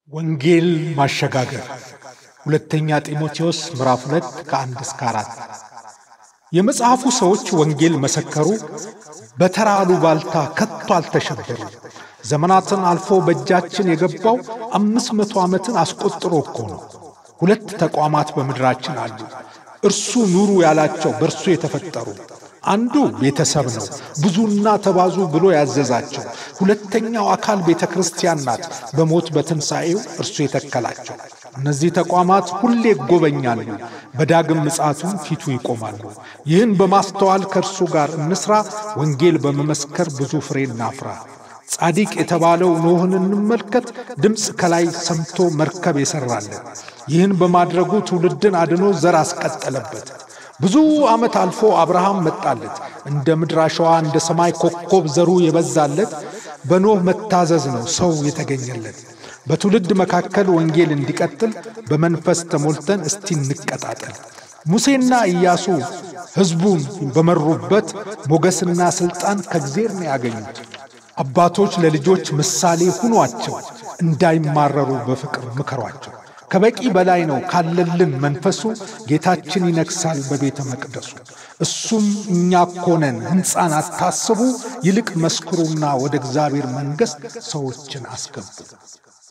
ወንጌል ማሸጋገር ሁለተኛ ጢሞቴዎስ ምዕራፍ ሁለት ከአንድ እስከ አራት የመጽሐፉ ሰዎች ወንጌል መሰከሩ፣ በተራ አሉባልታ ከቶ አልተሸበሩ። ዘመናትን አልፎ በእጃችን የገባው አምስት መቶ ዓመትን አስቆጥሮ እኮ ነው። ሁለት ተቋማት በምድራችን አሉ፣ እርሱ ኑሩ ያላቸው በእርሱ የተፈጠሩ አንዱ ቤተሰብ ነው፣ ብዙና ተባዙ ብሎ ያዘዛቸው። ሁለተኛው አካል ቤተ ክርስቲያን ናት፣ በሞት በትንሣኤው እርሱ የተከላቸው። እነዚህ ተቋማት ሁሌ ይጎበኛሉ፣ በዳግም ምጽአቱም ፊቱ ይቆማሉ። ይህን በማስተዋል ከእርሱ ጋር እንስራ፣ ወንጌል በመመስከር ብዙ ፍሬ እናፍራ። ጻዲቅ የተባለው ኖኅን እንመልከት። ድምፅ ከላይ ሰምቶ መርከብ የሠራለን። ይህን በማድረጉ ትውልድን አድኖ ዘር አስቀጠለበት። ብዙ ዓመት አልፎ አብርሃም መጣለት። እንደ ምድር አሸዋ እንደ ሰማይ ኮከብ ዘሩ የበዛለት በኖኅ መታዘዝ ነው ሰው የተገኘለት። በትውልድ መካከል ወንጌል እንዲቀጥል በመንፈስ ተሞልተን እስቲ እንቀጣጠል። ሙሴና ኢያሱ ሕዝቡን በመሩበት ሞገስና ሥልጣን ከእግዜር ነው ያገኙት። አባቶች ለልጆች ምሳሌ ሁኗቸው፣ እንዳይማረሩ በፍቅር ምከሯቸው። ከበቂ በላይ ነው ካለልን መንፈሱ ጌታችን ይነግሣል በቤተ መቅደሱ። እሱም እኛ እኮ ነን ሕንፃን አታስቡ፣ ይልቅ መስክሩና ወደ እግዚአብሔር መንግሥት ሰዎችን አስገቡ።